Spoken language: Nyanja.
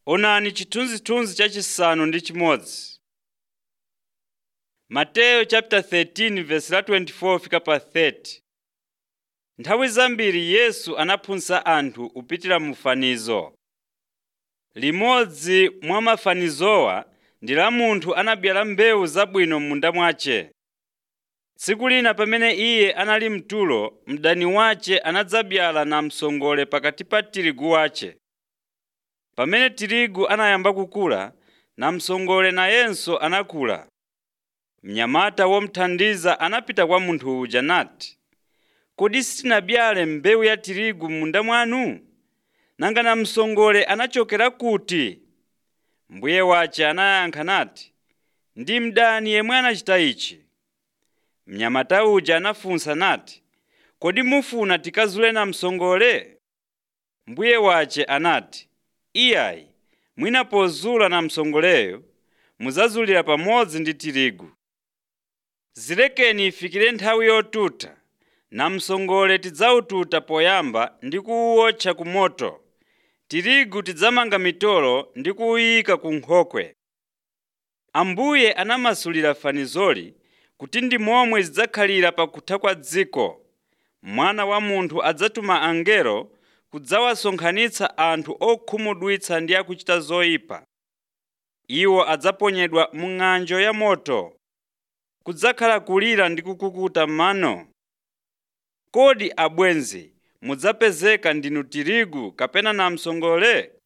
Onani chithunzithunzi chachisanu ndi chimodzi. Mateyu chapter 13 verse la 24 fika pa 30. Nthawi zambiri Yesu anaphunzitsa anthu kupitira mu fanizo. Limodzi mwa mafanizowa ndi la munthu anabyala mbewu zabwino m'munda mwace. Tsiku lina pamene iye anali mtulo, mdani wace anadzabyala namsongole pakati pa tirigu wace. Pamene tirigu anayamba kukula, namsongole nayenso anakula. Mnyamata womuthandiza anapita kwa munthu uja nati, “Kodi sitinabyale mbewu ya tirigu m'munda mwanu? Nanga namsongole anachokera kuti?” Mbuye wace anayankha nati, “Ndi mdani yemwe anachita ichi.” Mnyamata uja anafunsa nati, “Kodi mufuna tikazule namsongole?” Mbuye wace anati, “Iyayi, mwina pozula namsongoleyo mudzazulira pamodzi ndi tirigu. Zilekeni ifikire nthawi yotuta, namsongole tidzawututa poyamba ndi kuwuotcha ku moto, tirigu tidzamanga mitolo ndi kuwuyika ku nkhokwe.” Ambuye anamasulira fanizoli kuti ndi momwe zidzakhalira pakutha kwa dziko. Mwana wa Munthu adzatuma angelo kudzawasonkhanitsa anthu okhumudwitsa ndi akuchita zoyipa. Iwo adzaponyedwa mu ng'anjo ya moto. Kudzakhala kulira ndi kukukuta mano. Kodi abwenzi mudzapezeka ndinu tirigu kapena namsongole?